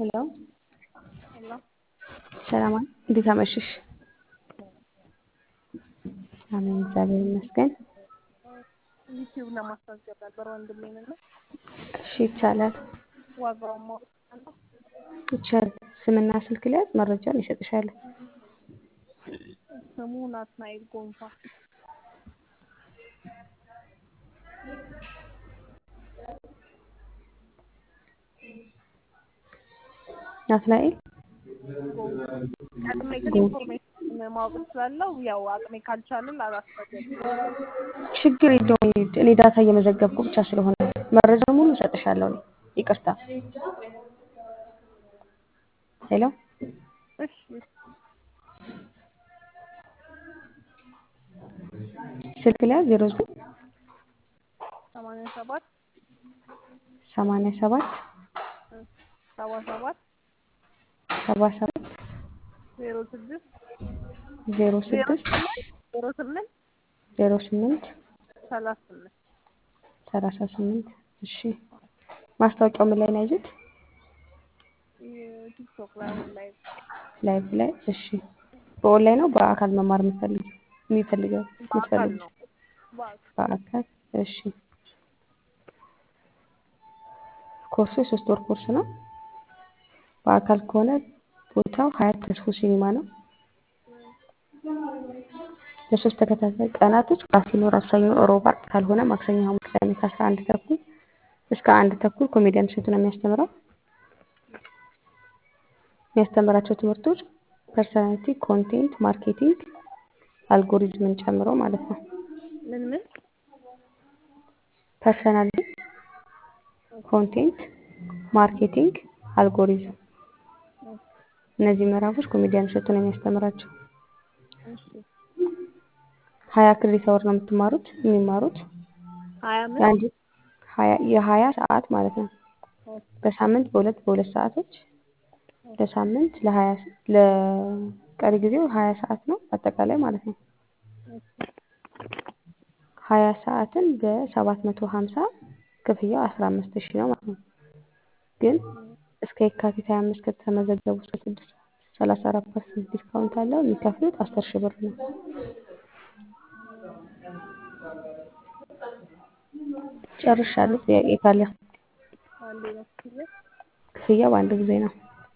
ሄሎ ሄሎ ሰላም እንዴት አመሸሽ? አሜን እግዚአብሔር ይመስገን። ዩቲዩብ ለማስታወቂያ ነበር ወንድሜን እና እሺ ይቻላል ዋጋውን ማወቅ እችላለሁ? ይቻላል። ስምና ስልክ ሊያዝ መረጃውን ይሰጥሻለሁ። ስሙ ናትናኤል ጎንፋ ናትናኤል ጎንፋ ቀድሜ ግን ኢንፎርሜሽን ማወቅ እችላለሁ? ያው አቅሜ ካልቻለ ላላስፈቅድ ችግር የለውም። እኔ ዳታ እየመዘገብኩ ብቻ ስለሆነ መረጃውን ሙሉ እሰጥሻለሁ። እኔ ይቅርታ። ሄሎ እሺ ስልክ ሊያዝ ዜሮ ዘጠኝ ሰማንያ ሰባት ሰማንያ ሰባት ሰባ ሰባት ሰባ ሰባት ዜሮ ስድስት ዜሮ ዜሮ ስድስት ስምንት ዜሮ ስምንት ዜሮ ስምንት ሰላሳ ስምንት ሰላሳ ስምንት እሺ ማስታወቂያው ምን ላይ ነው ያዩት? ቲክቶክ ላይ አሁን ላይ ላይቭ ላይ እሺ በኦንላይን ነው በአካል መማር የምትፈልጊው የሚፈልገው በአካል የምትፈልጊው ነው በአካል በአካል እሺ ኮርሱ የሶስት ወር ኮርስ ነው በአካል ከሆነ ቦታው ሀያት ተስፎ ሲኒማ ነው ለሶስት ተከታታይ ቀናቶች ክላስ ይኖራል ሰኞ ሮብ አርብ ካልሆነ ማክሰኞ ሐሙስ ቅዳሜ ከአስራ አንድ ተኩል እስከ አንድ ተኩል ኮሜዲያን እሸቱ ነው የሚያስተምረው የሚያስተምራቸው ትምህርቶች ፐርሰናሊቲ ኮንቴንት ማርኬቲንግ አልጎሪዝምን ጨምሮ ማለት ነው ምን ምን ፐርሰናሊቲ ኮንቴንት ማርኬቲንግ አልጎሪዝም እነዚህ ምዕራፎች ኮሜዲያን እሸቱ ነው የሚያስተምራቸው እሺ ሀያ ክሬዲት አወር ነው የምትማሩት የሚማሩት ሀያ ምን የአንድ ሀያ የሀያ ሰዓት ማለት ነው በሳምንት በሁለት በሁለት ሰዓቶች ለሳምንት ለሀያ ለቀሪ ጊዜው ሀያ ሰዓት ነው አጠቃላይ ማለት ነው ሀያ ሰዓትን በሰባት መቶ ሀምሳ ክፍያው አስራ አምስት ሺህ ነው ማለት ነው ግን እስከ የካቲት ሀያ አምስት ከተመዘገቡ እስከ ስድስት ሰላሳ አራት ፐርሰንት ዲስካውንት አለው የሚከፍሉት አስር ሺህ ብር ነው ጨርሻለሁ ጥያቄ ካለ አንዴ ነው ክፍያ ክፍያ በአንድ ጊዜ ነው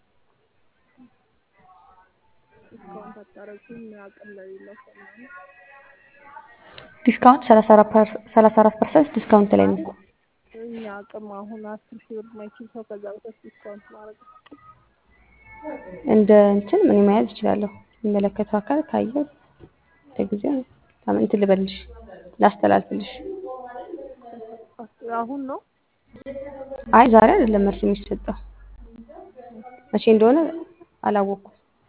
ዲስካውንት አታረጉም አቅም ለሌለው ሰው ምናምን ዲስካውንት ሰላሳ አራት ፐርሰንት ዲስካውንት ላይ ነው እኛ አቅም አሁን አስር ሺህ ብር ማይችል ሰው ከዛ በታች ዲስካውንት ማድረግ እንደ እንትን ምን መያዝ እችላለሁ የሚመለከተው አካል ካየው ለጊዜው እንትን ልበልሽ ላስተላልፍልሽ አሁን ነው አይ ዛሬ አይደለም መልስ የሚሰጠው መቼ እንደሆነ አላወቅኩም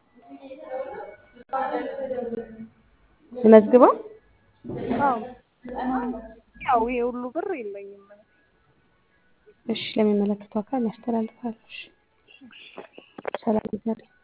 ልመዝግበው አዎ ያው ይሄ ሁሉ ብር የለኝም እሺ ለሚመለከተው አካል ያስተላልፋል እሺ ሰላም ይዛል